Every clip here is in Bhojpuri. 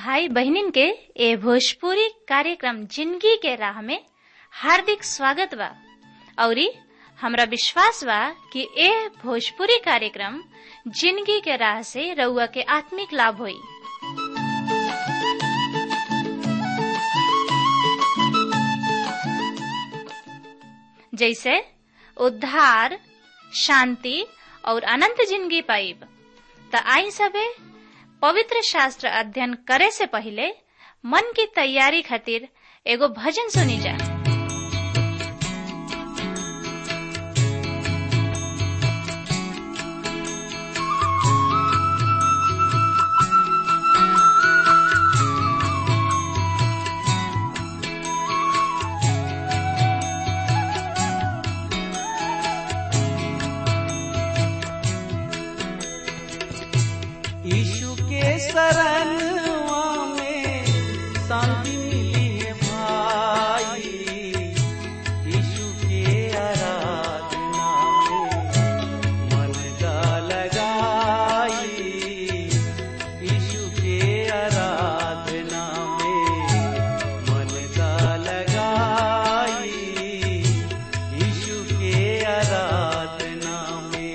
भाई बहनिन के ए भोजपुरी कार्यक्रम जिंदगी के राह में हार्दिक स्वागत बा औरी हमरा विश्वास बा कि ए भोजपुरी कार्यक्रम जिंदगी के राह से रउआ के आत्मिक लाभ होई जैसे उद्धार शांति और अनंत जिंदगी पाइब त आई सबे पवित्र शास्त्र अध्ययन करे से पहले मन की तैयारी खातिर एगो भजन सुनी जा यीशु के शरणवा में शांति मिली है भाई यीशु के आराधना में मन का लगाई यीशु के आराधना में मन का लगाई यीशु के आराधना में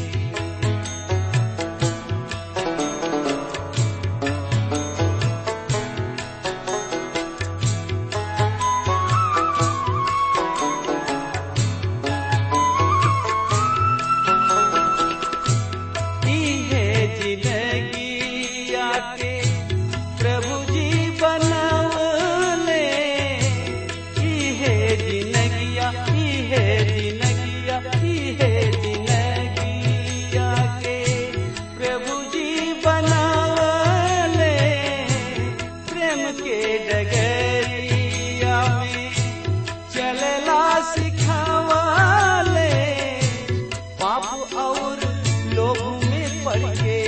है जिंदगी आके प्रभु जी बनवले है जिंदगिया है जिंदगिया है जिंदगी आके प्रभु जी बनवले प्रेम के डगरिया में चलला सिखावले पाप और लोग में पड़ के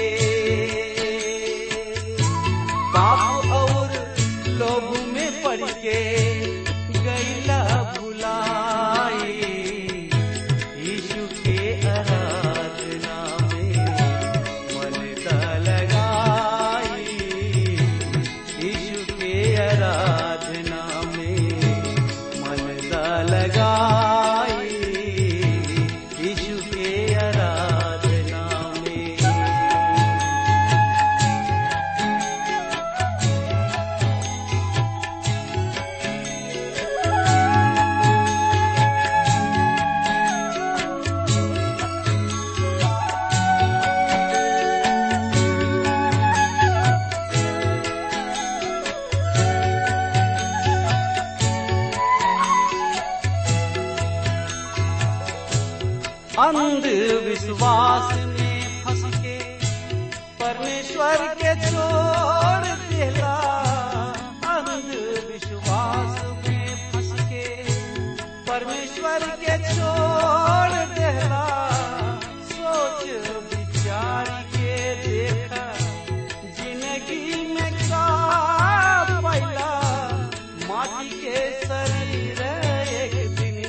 पाप और लोग में पड़ के गैला भुलाई यीशु के आराधना में मन का लगाई यीशु के आराधना में मन का लगाई यीशु के आराधना में अंधविश्वास में फंस के परमेश्वर के छोड़ देला अंधविश्वास में फंस के परमेश्वर के छोड़ देला सोच विचार के देखा जिंदगी में का पैला माटी के शरीर एक दिन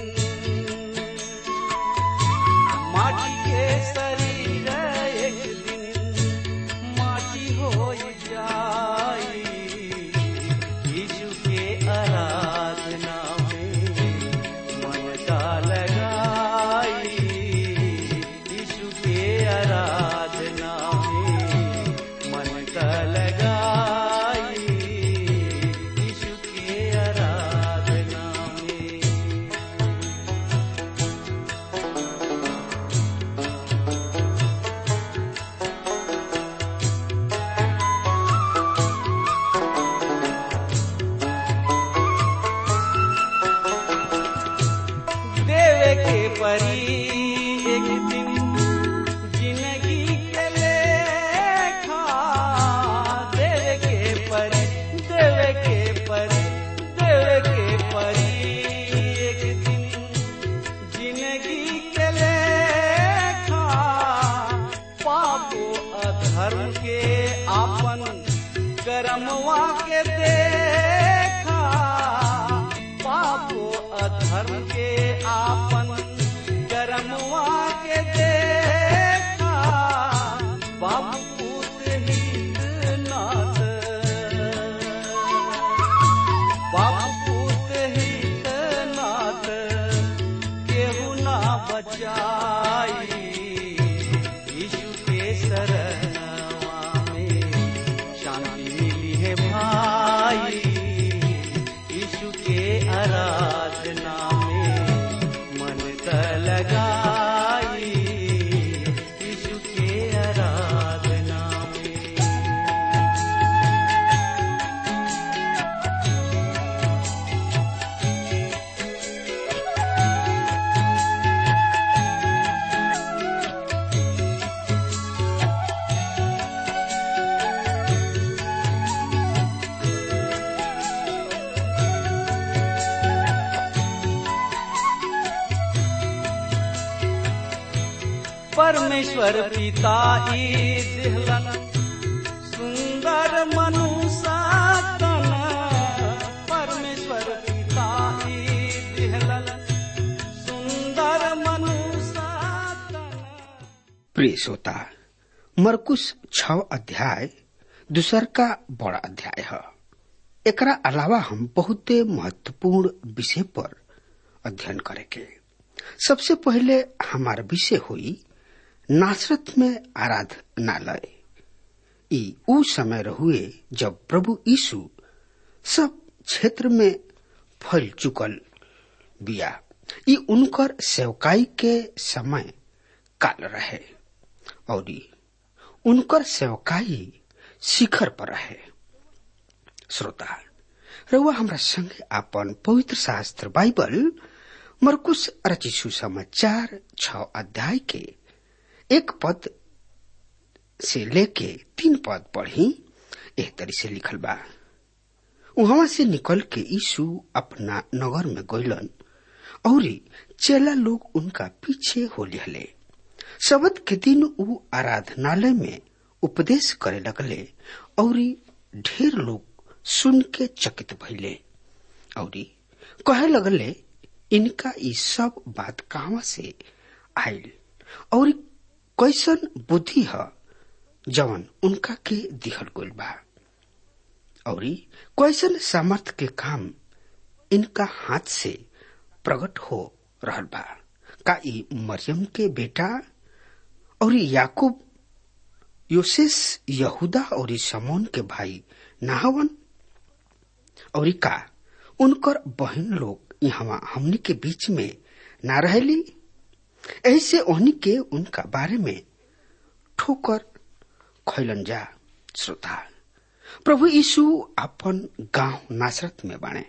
माटी के शरीर एक दिन माटी हो जाई यीशु के आराधना में मन का लगाई यीशु के आराधना में मन का लगाई यीशु के आराधना में देवे के परी एक दिन जिंदगी के लेखा देवे के परी देवे के परी देवे के परी एक दिन जिंदगी के लेखा पापो अधर्म के आपन कर्मवा के देखा पापो अधर्म के आपन कर्मवा के देखा बाबू हित नाथ परमेश्वर पिता ई दिहलन सुंदर मनुष्य तन परमेश्वर पिता ई दिहलन सुंदर मनुष्य तन प्रिय श्रोता मरकुश छ अध्याय दूसर का बड़ा अध्याय है एकरा अलावा हम बहुते महत्वपूर्ण विषय पर अध्ययन करेंगे सबसे पहले हमार विषय हुई नासरत में आराधनालय ई ऊ समय रहुए जब प्रभु यीशु सब क्षेत्र में फैल चुकल बिया ई उनकर सेवकाई के समय काल रहे और ई उनकर सेवकाई शिखर पर रहे श्रोता रउआ हमरा संगे आपन पवित्र शास्त्र बाइबल मरकुश रचित सुसमाचार छ अध्याय के एक पद से लेके तीन पद पढ़ी एह तरी से लिखल बा वहां से निकल के यीशु अपना नगर में गइलन और चेला लोग उनका पीछे हो लिहले शबद के दिन ऊ आराधनालय में उपदेश करे लगले और ढेर लोग सुन के चकित भइले और कहे लगले इनका ई सब बात कहवा से आयल और कैसन बुद्धि है जवन उनका के दिहल गइल बा और कैसन सामर्थ के काम इनका हाथ से प्रकट हो रहल बा का ई मरियम के बेटा और याकूब योसेस यहूदा और समोन के भाई नाहवन और का उनकर बहन लोग यहाँ हमनी के बीच में ना रहेली ऐसे ओहनी के उनका बारे में ठोकर खैलन जा श्रोता प्रभु यीशु अपन गांव नासरत में बाणे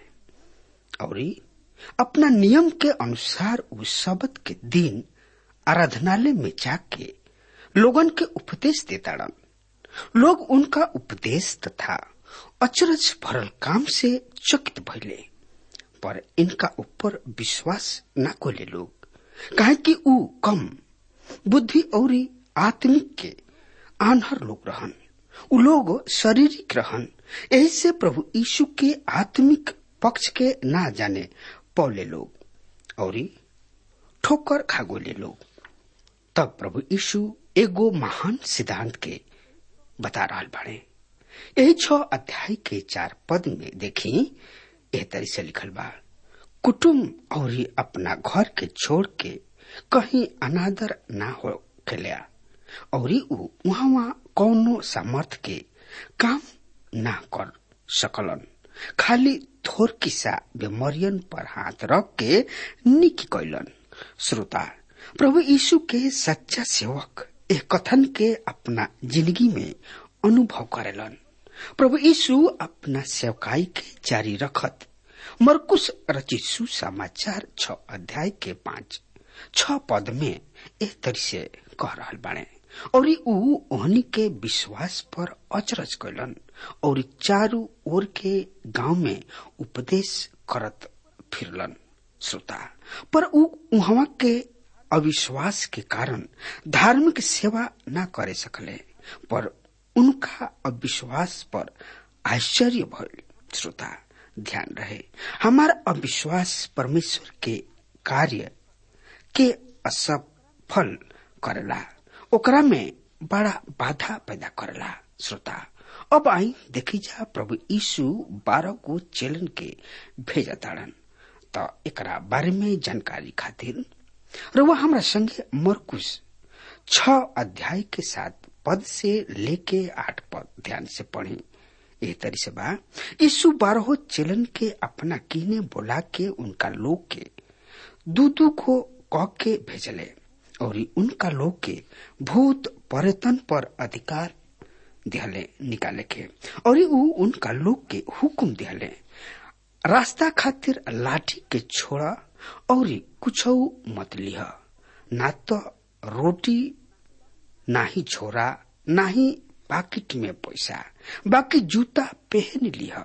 और अपना नियम के अनुसार उस शब्द के दिन आराधनालय में जाके लोगन के उपदेश देताड़न लोग उनका उपदेश तथा अचरज भरल काम से चकित भइले पर इनका ऊपर विश्वास न कोले लोग काहे कि ऊ कम बुद्धि और आत्मिक के आन्हर लोग रहन उ लोग शारीरिक रहन यही से प्रभु यीशु के आत्मिक पक्ष के ना जाने पौले लोग और ठोकर खागोले लोग तब प्रभु यीशु एगो महान सिद्धांत के बता रहा बाड़े यही छ अध्याय के चार पद में देखी एह तरी से लिखल बा कुटुम्ब और अपना घर के छोड़ के कहीं अनादर ना हो खेलिया और ऊ वहां कौनो सामर्थ के काम ना कर सकलन खाली थोर किसा बेमरियन पर हाथ रख के निकी कैलन श्रोता प्रभु यीशु के सच्चा सेवक एक कथन के अपना जिंदगी में अनुभव करेलन प्रभु यीशु अपना सेवकाई के जारी रखत मरकुश रचित सुसमाचार छ अध्याय के पांच छ पद में एक तरी से कह रहा बाणे और ऊ ओहनी के विश्वास पर अचरज कैलन और चारू ओर के गांव में उपदेश करत फिरलन श्रोता पर ऊ उहवा के अविश्वास के कारण धार्मिक सेवा न करे सकले पर उनका अविश्वास पर आश्चर्य भइल श्रोता ध्यान रहे हमारा अविश्वास परमेश्वर के कार्य के असफल करेला ओकरा में बड़ा बाधा पैदा करेला श्रोता अब आई देखी जा प्रभु यीशु बारह को चेलन के भेजा ताड़न त एकरा बारे में जानकारी खातिर रउआ हमरा संगे मरकुश छ अध्याय के साथ पद से लेके आठ पद ध्यान से पढ़ी एह तरी से बा यीशु बारहो चेलन के अपना कीने बोला के उनका लोग के दू दू को कह के भेजले और उनका लोग के भूत पर्यटन पर अधिकार दिहले निकाले के और ऊ उनका लोग के हुकुम दिहले रास्ता खातिर लाठी के छोड़ा और कुछ मत लिह ना तो रोटी ना ही झोरा ना ही पाकिट में पैसा बाकी जूता पहन लिह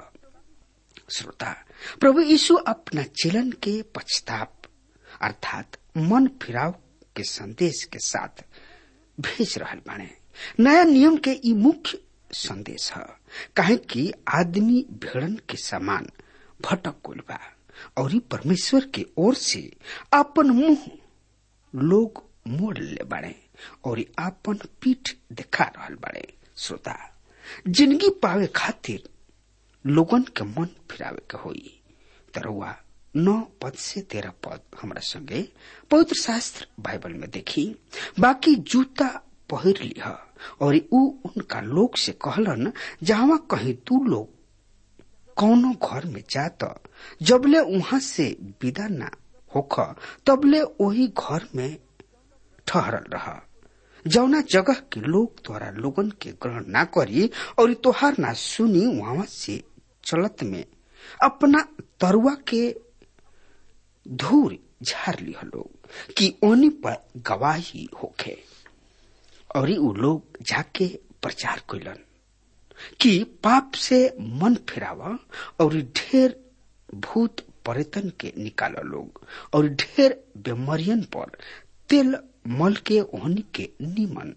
श्रोता प्रभु यीशु अपना चलन के पछताप अर्थात मन फिराव के संदेश के साथ भेज रहल बाणे नया नियम के ई मुख्य संदेश है काहे कि आदमी भेड़न के समान भटक गइल बा और ई परमेश्वर के ओर से अपन मुंह लोग मोड़ ले बाड़े और ई आपन पीठ दिखा रहल बाड़े श्रोता जिंदगी पावे खातिर लोगन के मन फिरावे के होई तरुआ नौ पद से तेरह पद हमरा संगे पवित्र शास्त्र बाइबल में देखी बाकी जूता पहिर लिह और ऊ उनका लोग से कहलन जहां कहीं तू लोग कौनो घर में जात जबले वहां से विदा ना होख तबले वही घर में ठहरल रहा जौना जगह के लोग द्वारा लोगन के ग्रहण ना करी और तोहार ना सुनी वहां से चलत में अपना तरुआ के धूर झाड़ लिह लोग कि ओनी पर गवाही होखे और उ लोग जाके प्रचार कैलन कि पाप से मन फिरावा और ढेर भूत पर्यटन के निकाल लोग और ढेर बीमारियन पर तेल मल के ओहनी के निमन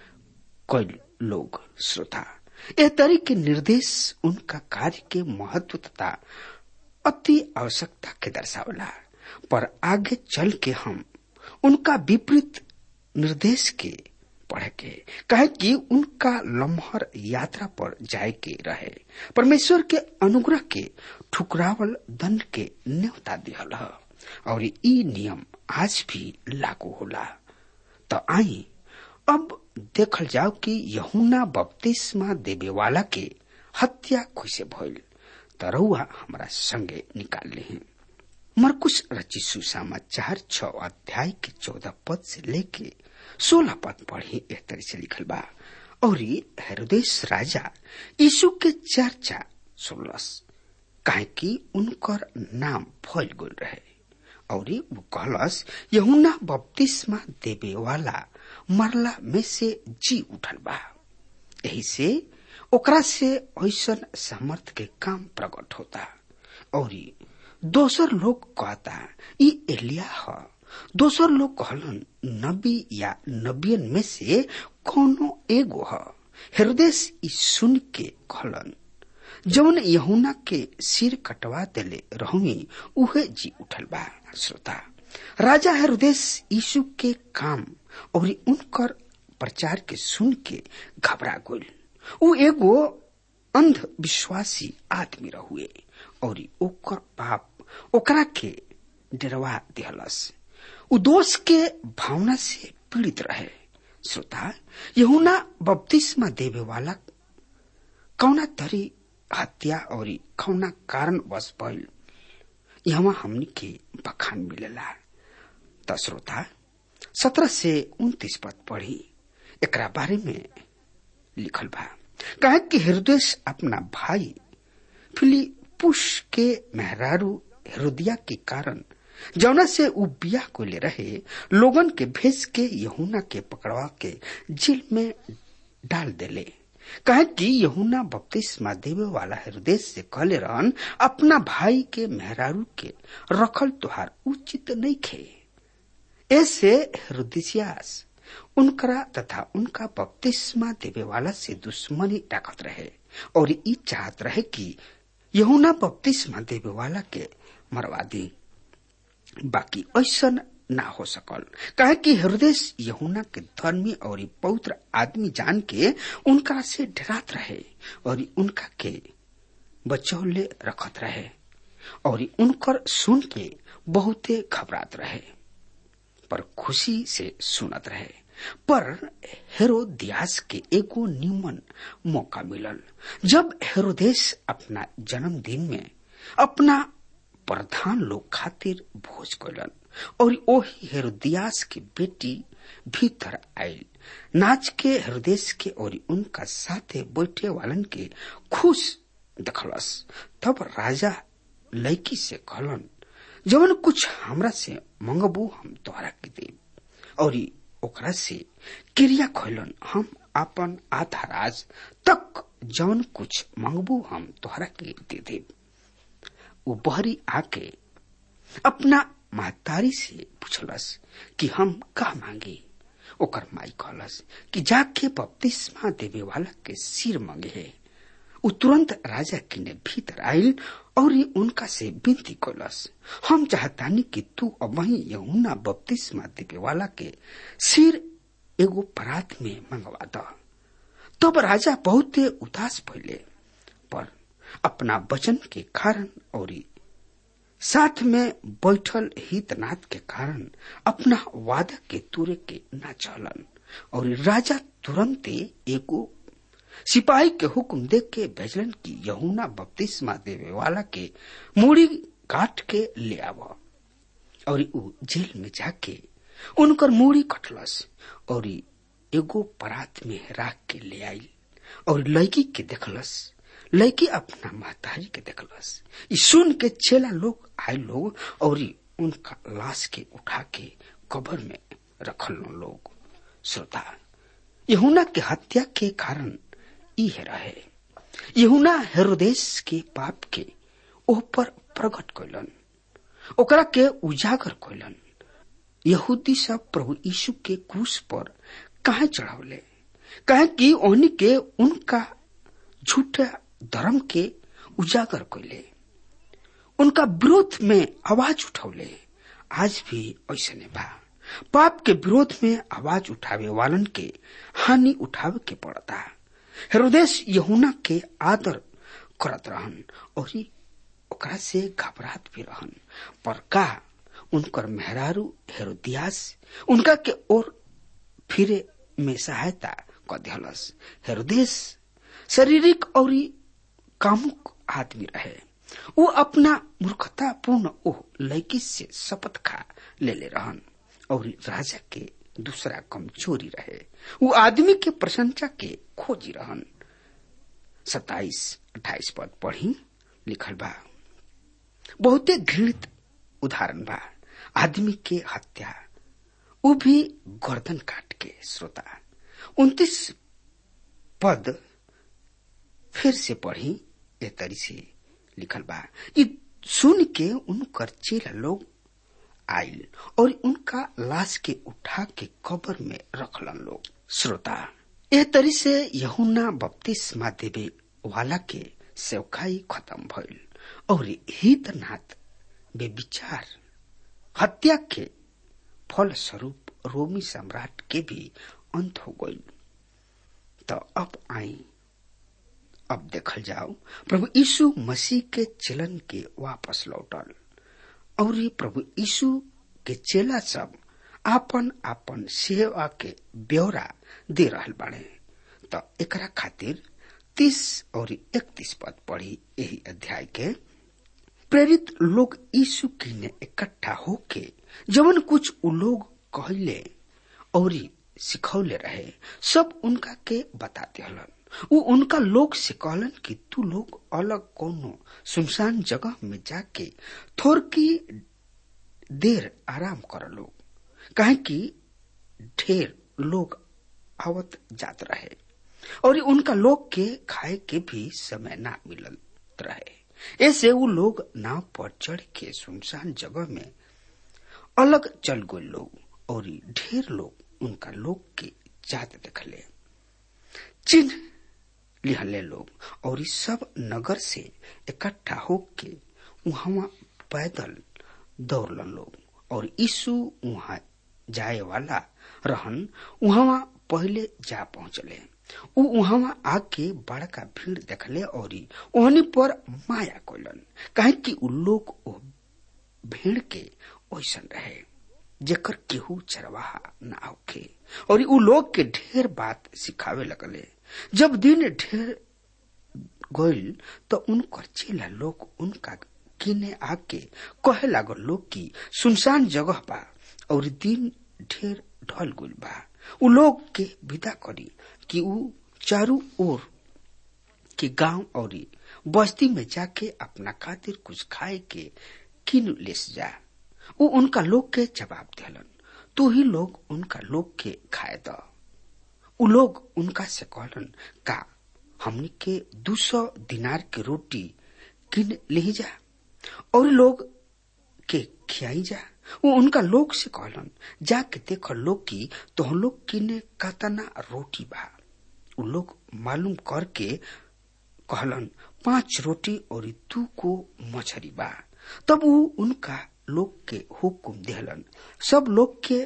कैल लोग श्रोता यह तरी के निर्देश उनका कार्य के महत्व तथा अति आवश्यकता के दर्शावला पर आगे चल के हम उनका विपरीत निर्देश के पढ़े के कहे कि उनका लम्हर यात्रा पर जाए के रहे परमेश्वर के अनुग्रह के ठुकरावल दंड के न्योता दिहल ह और ई नियम आज भी लागू होला तो आई अब देखल जाओ कि यहुना बपतिस्मा देवे वाला के हत्या कैसे भइल तरौआ हमारा संगे निकाल ले मरकुश रची सुसमाचार छ अध्याय के चौदह पद से लेके सोलह पद पढ़ी एक तरह से लिखल बा और हेरोदेश राजा यीशु के चर्चा सुनलस काहे कि उनकर नाम फैल गल रहे और वो कहलस यहुना बपतिस्मा देवे वाला मरला में से जी उठल बा यही से ओकरा से ऐसन सामर्थ के काम प्रकट होता और दोसर लोग कहता ई एलिया ह दोसर लोग कहलन नबी या नबियन में से कोनो एगो ह हृदय ई सुन के कहलन जौन यहुना के सिर कटवा देले रहुई उहे जी उठल बा श्रोता राजा हृदय यीशु के काम और उनकर प्रचार के सुन के घबरा गइल उ एगो अंध विश्वासी आदमी रहुए और ओकर पाप ओकरा के डरवा दिहलस उ दोष के भावना से पीड़ित रहे श्रोता यहुना बपतिस्मा देवे वाला कौना तरी हत्या और कौना कारण बस भइल यहाँ हमनी के बखान मिलेला त श्रोता सत्रह से उन्तीस पद पढ़ी एकरा बारे में लिखल बा कहे कि हृदय अपना भाई फिलिपुस के मेहरारू हृदया के कारण जौना से उ बिया को ले रहे लोगन के भेज के यहुना के पकड़वा के जेल में डाल देले कहे कि यहुना बपतिस्मा देवे वाला हृदय से कहले रहन अपना भाई के मेहरारू के रखल तुहार उचित नहीं खे ऐसे हृदयास उनकरा तथा उनका बपतिस्मा देवे वाला से दुश्मनी रखत रहे और ई चाहत रहे कि यहुना बपतिस्मा देवे वाला के मरवा दी बाकी ऐसा ना हो सकल कहे कि हृदय यहुना के धर्मी और पवित्र आदमी जान के उनका से डरात रहे और उनका के बचौले रखत रहे और उनकर सुन के बहुते घबरात रहे पर खुशी से सुनत रहे पर हेरोदियास के एगो निमन मौका मिलल जब हेरोदेश अपना जन्मदिन में अपना प्रधान लोग खातिर भोज कैलन और ओही हेरोदियास की बेटी भीतर आयल नाच के हृदय के और उनका साथे बैठे वालन के खुश दखलस तब राजा लड़की से कहलन जवन कुछ हमरा से मंगबू हम तोहरा के दे और ओकरा से क्रिया खोलन हम अपन आधा राज तक जवन कुछ मंगबू हम तोहरा के दे दे वो बहरी आके अपना महतारी से पूछलस कि हम का मांगे ओकर माई कहलस कि जाके बपतिस्मा देवे वाला के सिर मंगे है उ तुरंत राजा किने भीतर आयल और ये उनका से विनती कलस हम चाहतानी कि तू अब वही यमुना बपतिस्मा देवे वाला के सिर एगो परात में मंगवा द तब राजा बहुत उदास भइले पर अपना वचन के कारण और साथ में बैठल हितनाथ के कारण अपना वादा के तुरे के न चलन और राजा तुरंत एगो सिपाही के हुक्म देख के भेजलन की यहुना बपतिस्मा देवे वाला के मूड़ी काट के ले आव और उ जेल में जाके उनकर मूड़ी कटलस और एगो परात में राख के ले आई और लड़की के देखलस लड़की अपना महतारी के देखलस ई सुन के चेला लोग आए लोग और उनका लाश के उठा के कब्र में रखल लोग श्रोता यहुना के हत्या के कारण ई रहे यहुना हेरोदेश के पाप के ओह पर प्रकट कैलन ओकरा के उजागर कैलन यहूदी सब प्रभु यीशु के क्रूस पर कहा चढ़ावले कहे कि ओहनी के उनका झूठा धर्म के उजागर कैले उनका विरोध में आवाज उठौले आज भी ऐसे बा पाप के विरोध में आवाज उठावे वालन के हानि उठावे के पड़ता हेरोदेश यहुना के आदर करत रहन और ओकरा से घबरात भी रहन पर का उनकर मेहरारू हेरोदियास उनका के ओर फिरे में सहायता क दिहलस हेरोदेश शारीरिक और कामुक आदमी रहे वो अपना मूर्खता पूर्ण ओह लड़की से शपथ खा ले ले रहन और राजा के दूसरा कमजोरी रहे वो आदमी के प्रशंसा के खोजी रहन सताइस अट्ठाईस पद पढ़ी लिखल बा बहुते घृणित उदाहरण बा आदमी के हत्या वो भी गर्दन काट के श्रोता उन्तीस पद फिर से पढ़ी ए तरी से लिखल बा ये सुन के उनकर चेला लोग आयल और उनका लाश के उठा के कब्र में रखलन लोग श्रोता ए तरी से यहुना बपतिस्मा देवे वाला के सेवकाई खत्म भइल और हितनाथ बेविचार हत्या के फल स्वरूप रोमी सम्राट के भी अंत हो गई तो अब आई अब देखल जाओ प्रभु यीशु मसीह के चलन के वापस लौटल और ये प्रभु यीशु के चेला सब आपन आपन सेवा के ब्यौरा दे रहल बाड़े तो एकरा खातिर तीस और इकतीस पद पढ़ी यही अध्याय के प्रेरित लोग यीशु की ने इकट्ठा होके जवन कुछ उ लोग कहले और सिखौले रहे सब उनका के बताते हलन उ उनका लोग से कहलन कि तू लोग अलग कोनो सुनसान जगह में जाके थोर की देर आराम कर लोग कहे कि ढेर लोग आवत जात रहे और उनका लोग के खाए के भी समय ना मिलत रहे ऐसे वो लोग नाव पर चढ़ के सुनसान जगह में अलग चल गए लोग और ढेर लोग उनका लोग के जात देखले चिन्ह लिहले लोग और इस सब नगर से इकट्ठा होके वहां पैदल दौड़लन लोग और यीशु वहां जाए वाला रहन वहां पहले जा पहुंचले उ वहां आके बड़का भीड़ देखले और ओहनी पर माया कोलन कहे कि उ लोग ओ भीड़ के ओसन रहे जेकर केहू चरवाहा ना होखे और उ लोग के ढेर बात सिखावे लगले जब दिन ढेर गईल तो उनकर चेला लोग उनका किने आके कहे लागल लोग की सुनसान जगह बा और दिन ढेर ढल गईल बा उ लोग के विदा करी कि उ चारू ओर के गांव और बस्ती में जाके अपना खातिर कुछ खाए के किन लेस जा उ उनका लोग के जवाब दिलन तू ही लोग उनका लोग के खाए द उ लोग उनका से कहलन का हमनी के दू सौ दिनार के रोटी किन ले जा और लोग के खियाई जा वो उनका लोग से कहलन जाके देख लोग की तो लोग किने कतना रोटी बा उ लोग मालूम करके कहलन पांच रोटी और दू को मछरी बा तब वो उनका लोग के हुकुम देहलन सब लोग के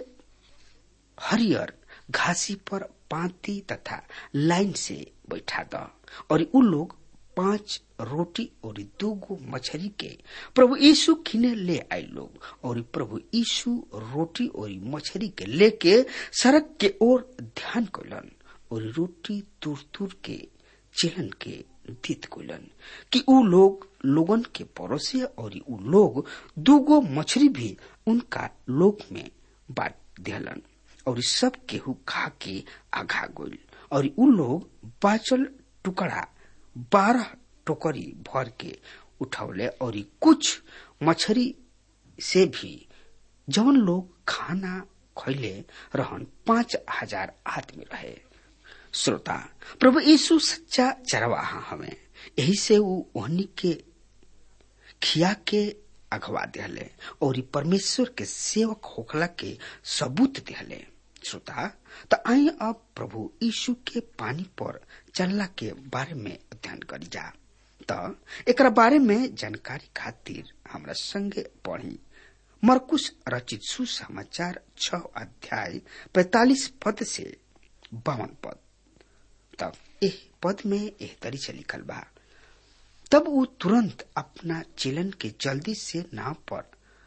हरियर घासी पर पांति तथा लाइन से बैठा द और उ लोग पांच रोटी और दूगो मछली के प्रभु यीशु खिने ले आए लोग और प्रभु यीशु रोटी और मछली के लेके सड़क के ओर ध्यान कैलन और रोटी तुर तुर के चेलन के दीत कैलन कि उ लोग लोगन के परोसे और उ लोग दूगो मछली भी उनका लोक में बांट दिहलन और सब केहू खा के आघा गोल और उ लोग बाचल टुकड़ा बारह टोकरी भर के उठौले और कुछ मछरी से भी जवन लोग खाना खैले रहन पांच हजार आदमी रहे श्रोता प्रभु यीशु सच्चा चरवाहा हमें यही से वो ओहनी के खिया के अगवा दिहले और परमेश्वर के सेवक होखला के सबूत दिहले श्रोता त आई अब प्रभु यीशु के पानी पर चलला के बारे में अध्ययन करी जा त एकरा बारे में जानकारी खातिर हमरा संगे पढ़ी मरकुश रचित सुसमाचार छ अध्याय पैतालीस पद से बावन पद तब एह पद में एह तरी से लिखल बा तब वो तुरंत अपना चेलन के जल्दी से नाव पर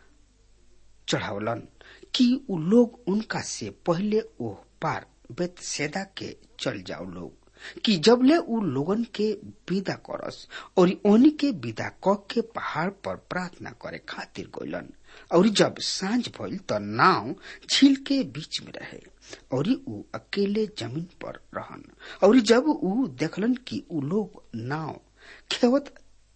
चढ़ावलन कि उ लोग उनका से पहले ओह पार बेतसेदा के चल जाओ लोग कि जबले उ लोगन के विदा करस और ओनी के विदा क के पहाड़ पर प्रार्थना करे खातिर गइलन और जब सांझ भइल त नाव झील के बीच में रहे और उ अकेले जमीन पर रहन और जब उ देखलन कि उ लोग नाव खेवत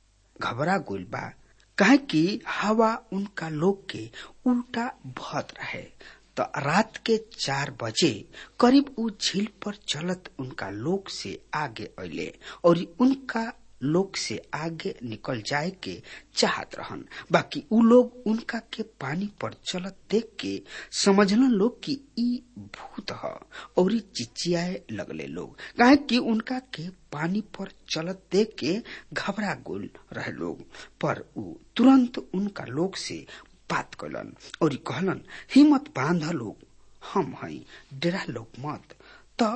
घबरा गइल बा काहे कि हवा उनका लोग के उल्टा बहत रहे तो रात के चार बजे करीब उ झील पर चलत उनका लोग से आगे अले और उनका लोग से आगे निकल जाए के चाहत रहन बाकी उ लोग उनका के पानी पर चलत देख के समझलन लोग कि ई भूत ह और चिचियाए लगले लोग काहे कि उनका के पानी पर चलत देख के घबरा गोल रहे लोग पर उ तुरंत उनका लोग से बात कलन और कहलन हिम्मत बांध लोग हम हई डेरा लोग मत त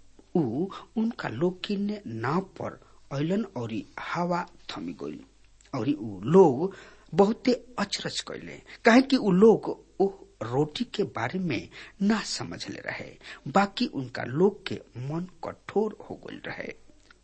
उ उनका लोग किन्ने नाव पर अलन और हवा थमी गइल और उ लोग बहुते अचरज कैले काहे कि उ लोग ओ रोटी के बारे में ना समझले रहे बाकी उनका लोग के मन कठोर हो गइल रहे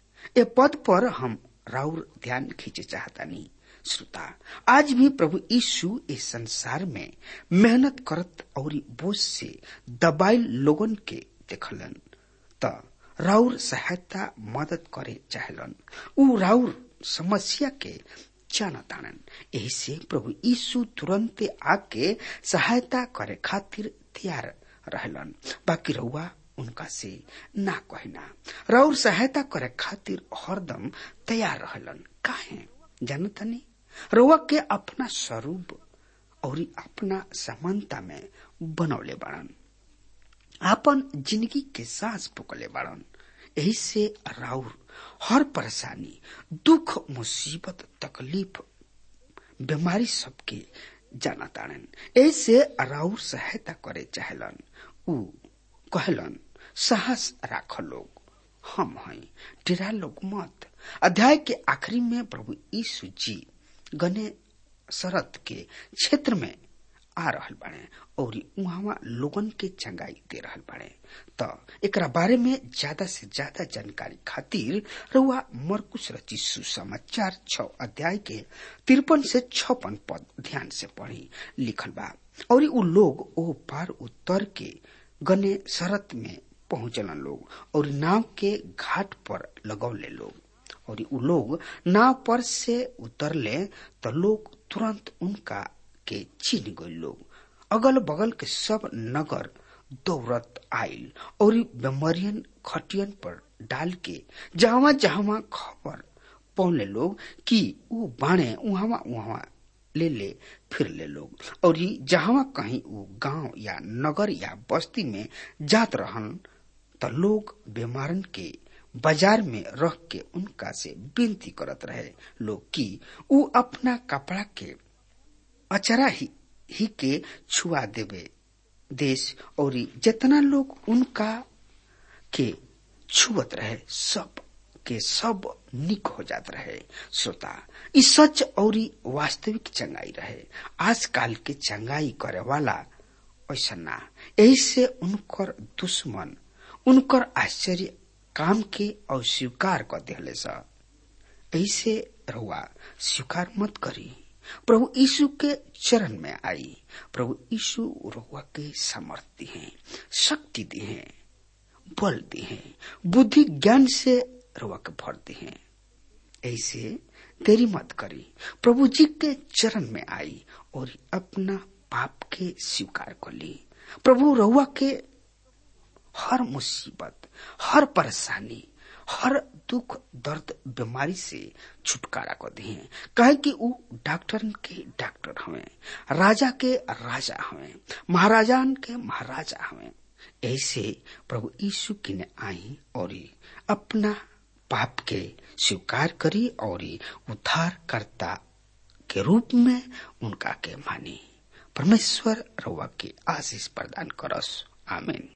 ए पद पर हम राउर ध्यान खींचे चाहतानी श्रोता आज भी प्रभु यीशु इस संसार में मेहनत करत और बोझ से दबाइल लोगन के देखलन त राउर सहायता मदद करे चाहलन उ राउर समस्या के जानतानन यही से प्रभु यीशु तुरंते आके सहायता करे खातिर तैयार रहलन बाकी रउआ उनका से ना कहना राउर सहायता करे खातिर हरदम तैयार रहलन काहे जानतनी रउआ के अपना स्वरूप और अपना समानता में बनौले बाड़न आपन जिंदगी के सांस पुकले बाड़न यही से राउर हर परेशानी दुख मुसीबत तकलीफ बीमारी सबके जाना ताड़न ऐसे राउर सहायता करे चाहलन उ कहलन साहस राख लोग हम हई डेरा लोग मत अध्याय के आखिरी में प्रभु यीशु जी गने शरत के क्षेत्र में आ रहल बाड़े और उहाँ लोगन के चंगाई दे रहल बाड़े त एकरा बारे में ज्यादा से ज्यादा जानकारी खातिर रउआ मरकुश रची सुसमाचार छ अध्याय के तिरपन से छपन पद ध्यान से पढ़ी लिखल बा और उ लोग ओ पार उतर के गने शरत में पहुंचलन लोग और नाव के घाट पर लगौले लोग और उ लोग नाव पर से उतरले तो लोग तुरंत उनका के चिन्ह गए लोग अगल बगल के सब नगर दौड़त आयल और बेमरियन खटियन पर डाल के जहां जहां खबर पौने लोग कि ऊ बाणे उहावा उहावा ले ले फिर ले लोग और ही जहां कहीं वो गांव या नगर या बस्ती में जात रहन त लोग बीमारन के बाजार में रख के उनका से विनती करत रहे लोग कि ऊ अपना कपड़ा के अचरा ही, ही के छुआ देवे देश और जितना लोग उनका के छुअत रहे सब के सब निक हो जात रहे श्रोता ई सच और वास्तविक चंगाई रहे आजकल के चंगाई करे वाला ऐसा ना ऐसे उनकर दुश्मन उनकर आश्चर्य काम के अस्वीकार कर दिले सा ऐसे रहुआ स्वीकार मत करी प्रभु यीशु के चरण में आई प्रभु यीशु रहुआ के सामर्थ्य हैं शक्ति दी हैं बल दी हैं बुद्धि ज्ञान से रहुआ के भर दी हैं ऐसे देरी मत करी प्रभु जी के चरण में आई और अपना पाप के स्वीकार कर ली प्रभु रहुआ के हर मुसीबत हर परेशानी हर दुख दर्द बीमारी से छुटकारा कर दिए कहे कि ऊ डॉक्टर के डॉक्टर हवे राजा के राजा हवे महाराजान के महाराजा हवे ऐसे प्रभु यीशु की ने आई और अपना पाप के स्वीकार करी और उद्धार करता के रूप में उनका के मानी परमेश्वर रउआ के आशीष प्रदान करस आमीन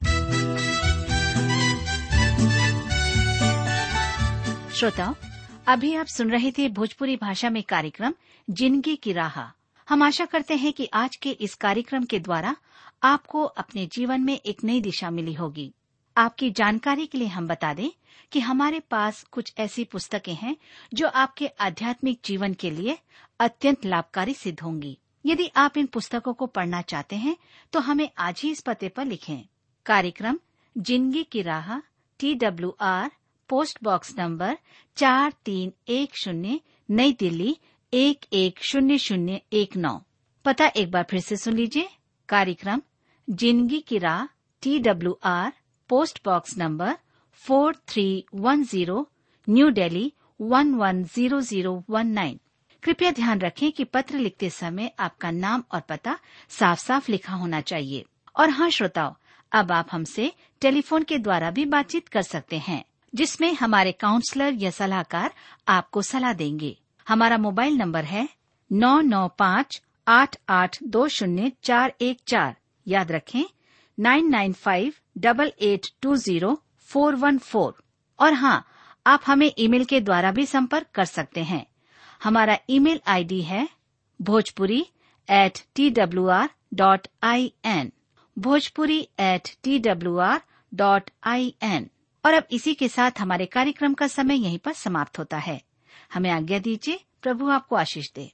श्रोताओं अभी आप सुन रहे थे भोजपुरी भाषा में कार्यक्रम जिंदगी की राह हम आशा करते हैं कि आज के इस कार्यक्रम के द्वारा आपको अपने जीवन में एक नई दिशा मिली होगी आपकी जानकारी के लिए हम बता दें कि हमारे पास कुछ ऐसी पुस्तकें हैं जो आपके आध्यात्मिक जीवन के लिए अत्यंत लाभकारी सिद्ध होंगी यदि आप इन पुस्तकों को पढ़ना चाहते हैं तो हमें आज ही इस पते पर लिखें कार्यक्रम जिंदगी की राह T W R post box number चार तीन एक शून्य नई दिल्ली एक एक शून्य शून्य एक नौ पता एक बार फिर से सुन लीजिए कार्यक्रम जिंदगी की राह T W R post box number four three one zero new Delhi one one zero zero one nine कृपया ध्यान रखें कि पत्र लिखते समय आपका नाम और पता साफ साफ लिखा होना चाहिए और हाँ श्रोताओं अब आप हमसे टेलीफोन के द्वारा भी बातचीत कर सकते हैं जिसमें हमारे काउंसलर या सलाहकार आपको सलाह देंगे हमारा मोबाइल नंबर है नौ नौ पाँच आठ आठ दो शून्य चार एक चार याद रखें nine nine five double eight two zero four one four और हाँ आप हमें ईमेल के द्वारा भी संपर्क कर सकते हैं हमारा ईमेल आईडी है Bhojpuri at T W R dot I N Bhojpuri at T W R dot I N और अब इसी के साथ हमारे कार्यक्रम का समय यहीं पर समाप्त होता है हमें आज्ञा दीजिए प्रभु आपको आशीष दे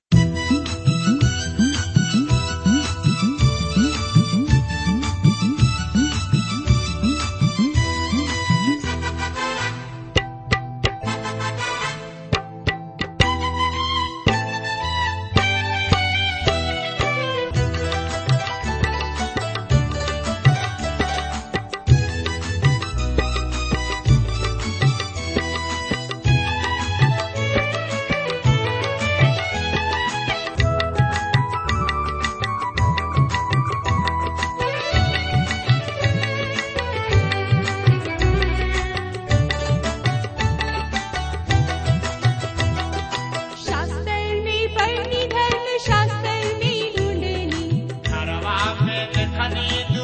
शास्त्रनी पढ़नी धर्म शास्त्रनी ढूंढनी घरवा में देखनी